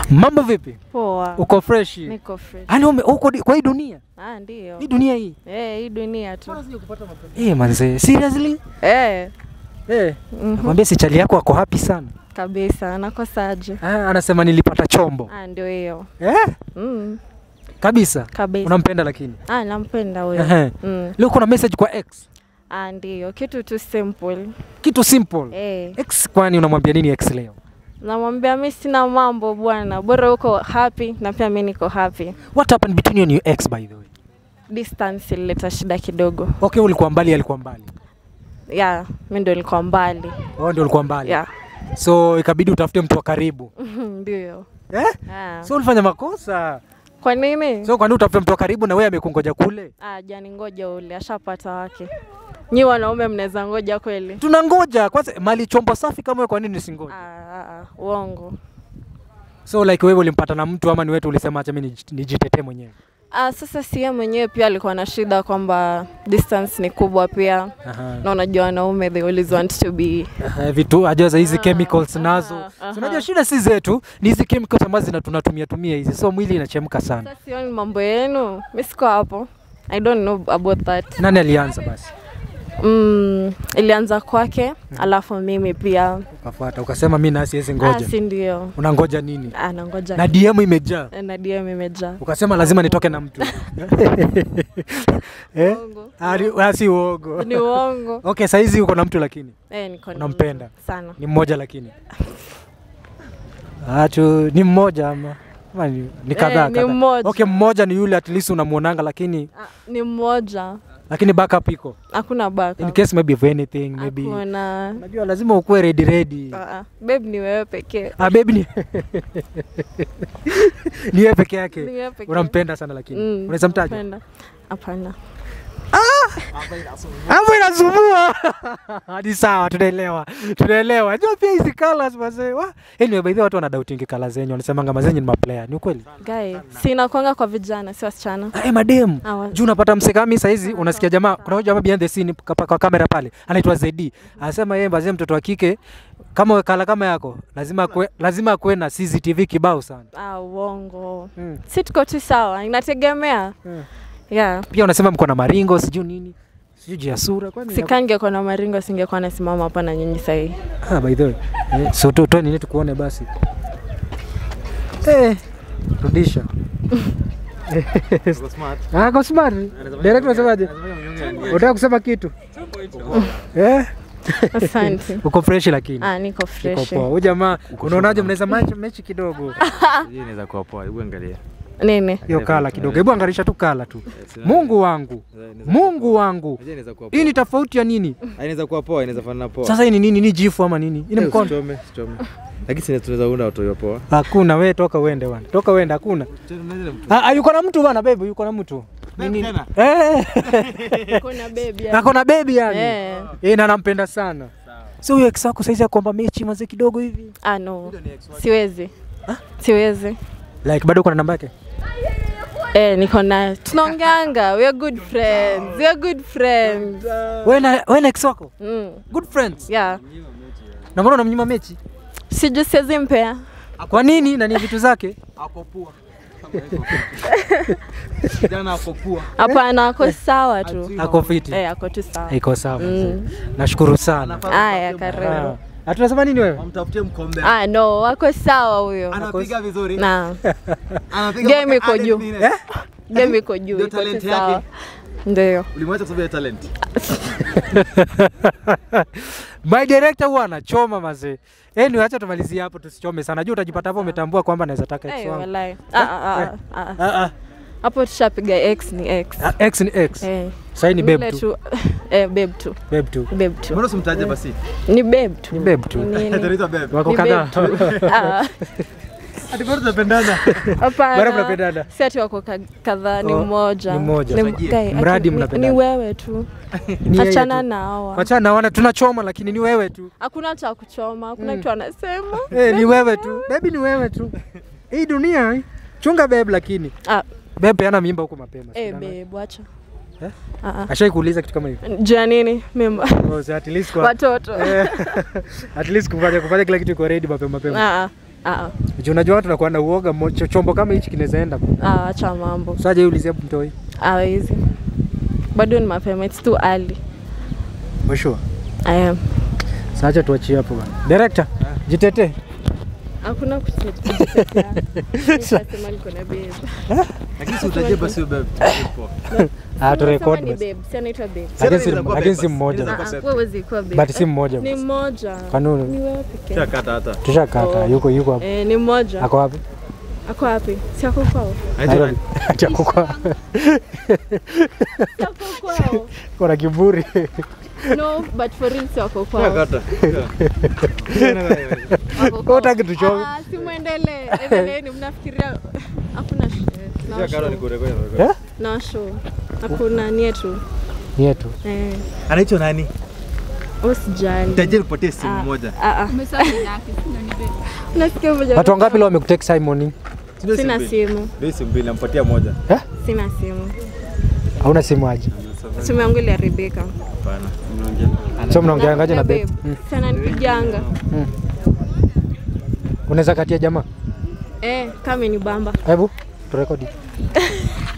Mambo vipi? Poa. Uko fresh? Niko fresh. Yaani ume- uko di- kwa hii dunia? Ah, ndio. Hii dunia hii? Eh, hii dunia tu. Eh, manze, seriously? Eh. Eh. mhm, Nakwambia si chali yako ako happy sana. Kabisa. Nakosaje? Ah, anasema nilipata chombo. Ah, ndio hiyo. Eh? Mm. Kabisa. Kabisa. Unampenda lakini. Ah, nampenda huyo. Ehe. Mm. Leo kuna message kwa ex. Ah, ndio. Kitu tu simple. Kitu simple. Eh. Ex kwani unamwambia nini ex leo? Namwambia mimi sina mambo bwana. Bora uko happy na pia mimi niko happy. What happened between you and your ex by the way? Distance ilileta shida kidogo. Okay, ulikuwa mbali, alikuwa mbali. Yeah, mimi ndio nilikuwa mbali. Wewe ndio ulikuwa mbali. Yeah. So ikabidi utafute mtu wa karibu. Ndio. Eh? Ah. So ulifanya makosa. Kwa nini? So kwani utafute mtu wa karibu na wewe amekungoja kule? Ah, jani ngoja ule ashapata wake. Nyi wanaume mnaweza ngoja kweli? Tunangoja kwanza mali chombo safi kama wewe kwa nini nisingoje? Ah, ah, ah, uongo. So like wewe ulimpata na mtu ama ni wewe tu ulisema acha mimi nij- nijitetee mwenyewe? Ah, sasa si yeye mwenyewe pia alikuwa na shida kwamba distance ni kubwa pia, Aha. na unajua wanaume they always want to be Aha, vitu ajaza hizi Ah, chemicals nazo. aha, So aha. unajua shida si zetu, ni hizi chemicals ambazo zina tunatumia tumia hizi. So mwili inachemka sana. sasa, sioni mambo yenu, mi siko hapo. I don't know about that. Nani alianza basi? Mm, ilianza kwake alafu mimi pia Ukafuata ukasema mimi na siwezi ah, ngoja. si ndio Unangoja nini? ah, nangoja Na DM imejaa. na DM imejaa Ukasema lazima nitoke na mtu. eh? Uongo. Ah, ni- ah, si uongo. ni uongo Okay, saizi uko na mtu lakini eh, niko na Unampenda? mtu sana ni mmoja lakini. Achu ni mmoja ama ama ni, ni kadhaa ni kadhaa. mmoja. Okay, mmoja ni yule at least unamuonanga lakini ah, ni mmoja lakini backup iko. hakuna In backup case maybe of anything maybe. hakuna Unajua lazima ukuwe ready ready. Ah, ah. babe ni wewe pekee Ah, baby ni ni yeye peke Ni yake. wewe pekee. Unampenda sana lakini. Mm, Unaweza mtaja? napenda. hapana Hapo inasumbua. Hadi sawa, tunaelewa. Tunaelewa. Jua pia hizi colors wazee. Wa, anyway, by the way watu wana doubting colors zenyu, wanasemanga mazenyu ni maplayer. Ni ukweli? guy si inakwanga kwa vijana si wasichana Eh, madem. Ah, wa- Juu unapata msekami saizi unasikia jamaa kuna huyu jamaa behind the scene kapa- kwa kamera pale anaitwa ZD. Anasema yeye bazee mtoto wa kike kama kala kama yako lazima kwe, lazima kuwe na CCTV kibao sana. ah, uongo Mm. si tuko tu sawa inategemea Mm. yeah Pia unasema mko na maringo sijui nini. Sijui juu ya sura kwani. sikangekuwa na maringo singekuwa nasimama hapa na nyinyi sahii Ah, by the way. Eh, so to, to nini tukuone basi. Eh, rudisha. Ah, kwa smart. Direct unasemaje? Unataka kusema kitu? Eh? asante Uko fresh lakini. ah, niko Uko fresh poa. Huyu jamaa unaonaje mnaweza match mechi kidogo? Hii inaweza kuwa poa, hebu angalia. nini Hiyo kala kidogo. Hebu angarisha tu kala tu. Mungu wangu. Mungu wangu. Unajua inaweza kuwa Hii poa. ni tofauti ya nini? Ah, Inaweza kuwa poa, inaweza fanana poa. Sasa hii ni nini? Ni jifu ama nini? Hii ni Eh, mkono. usichome, usichome. Lakini sisi tunaweza unda watu hiyo poa. Hakuna, wewe toka uende bwana. Toka uende hakuna. Ah, ah, yuko na mtu bwana baby, yuko na mtu. Nini? tena? Eh. kuna bebi Ako na baby yani. Eh. Eh, na nampenda sana. So huyo ex wako saizi akomba mechi maze kidogo hivi. ah, no siwezi siwezi Like bado uko na namba yake? Eh, niko na tunaongeanga we are good friends we are good friends Wewe na wewe na ex wako? mm. Good friends. yeah Na mbona unamnyima mechi? siju siwezi mpea Kwa nini? Na ni vitu zake? Hapo poa. Jana hapo poa. hapana ako sawa tu Ako fiti. eh, ako tu sawa Iko sawa. Mm. Nashukuru sana. aya karibu Ah, Hatunasema nini wewe? Mtafutie mkombe. ah, no ako sawa huyo Anapiga vizuri. na Anapiga Game mpaka iko juu. hadi nini. Eh? game iko juu Ndio iko tu talent sawa yake. ndio Ulimwacha kwa sababu ya talent. My director huwa anachoma mazee. Anyway, acha tumalizie hapo tusichome sana. Juu utajipata hapo umetambua kwamba naweza taka ex Eh, wangu. walai. Ah, ah, ah, ah. Ah ah. hapo tushapiga x ni x Ah, Ex ni ex. eh. Sasa ni Yule babe tu. tu eh, babe tu Babe tu. babe tu Mbona usimtaje basi? ni babe tu Ni babe tu. Nini? Ataitwa babe. Wako Ni kadhaa. babe tu. Ah, Hadi bado tunapendana. Bado hapana mnapendana. si ati wako ka- kadhaa ni Oh, mmoja ni mmoja. Ni- Mfagie. guy, Mradi ati- ni- mnapendana. ni wewe tu Ni yeye achana tu. na hawa Wachana naona tunachoma lakini ni wewe tu. hakuna cha kuchoma hakuna Mm. kitu anasema Eh, ni wewe tu. Baby ni wewe tu. Hii dunia hii. Chunga babe lakini. ah, Babe peana mimba huko mapema. eh, Sidanganya. babe wacha Eh? Ah, ah. Ashai kuuliza kitu kama hiyo. juu ya nini mimba Oh, so at least kwa watoto eh, at least kufanya kufanya kila kitu kwa ready mapema mapema. Ah, ah. Ah, Juu unajua watu nakuwa na uoga mo- cho- chombo kama hichi kinaweza enda. ah, acha mambo. Saje ulizia mtoi. Hawezi. Bado ni mapema, it's too early. Mwisho. I am. Sacha tuachie hapo bana. Director, jitetee. Hakuna kutetea. Nitasema niko na babe. Lakini si utajie basi wewe babe. Ah, tu Unasema record ni basi. babe, si anaitwa babe. Lakini si Inaweza kuwa lakini si papers. mmoja. Inaweza Ah, kuwa ah, wewe huwezi kuwa babe. But si mmoja. Ni mmoja. Kanuni. Ni wewe pekee. Shakata hata. Tushakata, Oh. yuko yuko hapo. Eh, ni mmoja. Ako wapi? Ako wapi? Si ako kwao. Nairobi. Ati ako kwa. Si ako kwao. Kuna kiburi. No, but for real si wako kwao. Shakata. Wako kwao. Hutaki tuchoke. Ah, si muendelee. Endeleeni mnafikiria hakuna sh- no Shakata show. ni kure kure. Eh? No show. Hakuna ni yetu. Ni yetu. Eh, Anaitwa nani? usijali. Tajiri nipatie simu Ah, moja. ah, ah. Nasikia moja. Watu wangapi leo wamekutake Simon? Sina Sina mbili. simu. Ndio simu mbili nampatia moja. Eh? Sina simu. Hauna simu aje? Simu yangu iliharibika. Hapana. So mnaongeangaje na Na babe? babe. Sana nipiganga. Unaweza katia jamaa? Eh, kama ni bamba. Hebu turekodi.